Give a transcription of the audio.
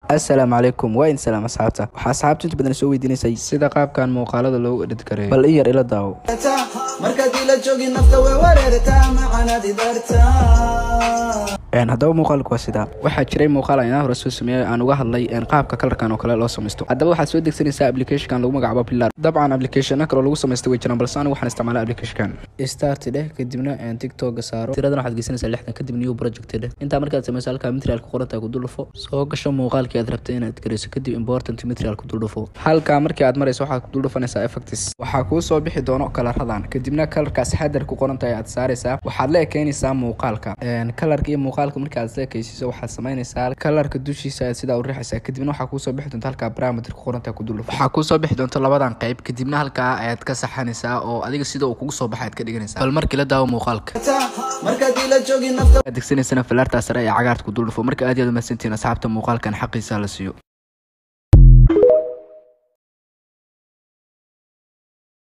assalaamu calaykum waa in salaam asxaabta waxaa asxaabta inta badan soo weydiinaysay sida qaabkan muuqaalada loogu edhid kareeyo bal in yar ila daawo markaad ila joogin nafta way wareertaa macanaad idartaa haddaba muuqaalku waa sidaa waxaa jiray muuqaal aan hore soo sameeyay aan uga hadlay qaabka kalarkan oo kale loo samaysto haddaba waxaad soo degsanaysaa applicationkan lagu magacaabo pilar dabcan applicationna kaloo lagu samaysta way jiraan balse anigu waxaan isticmaalaa applicationkan start dheh kadibna tiktoka saaro tiradan waxaad geysanaysaa lixdan kadib new project dheh intaa markaad samayso halkaa material ku qorantaa ku duldhufo soo gasho muuqaalkii aad rabtay inaad garayso kadib important material ku duldhufo halkaa markii aad marayso waxaad ku duldhufanaysaa effects waxaa kuu soo bixi doono kalaradan kadibna kalarkaas xadar ku qorantahay aad saaraysaa waxaad la ekeynaysaa muuqaalka kalarka iyo muuqaalka marka aad ekeysiiso waxaad samaynaysaa kalarka dushiisa aad sidaa u riixaysaa kadibna waxaa kuusoo bixi doonta halkaa parameter ku qoranta ku duldhufo waxaa kuusoo bixi doonta labadan qayb kadibna halkaa ayaad ka saxanaysaa oo adiga sida uu kugu soo baxa aad ka dhiganaysaa bal markii la daawo muuqaalka markaad ila joogin nafta aad degsanaysana filaartaa sare ee cagaarta ku duldhufo marka aad yaad umahsantihiin asxaabta muuqaalkan xaqiisa la siiyo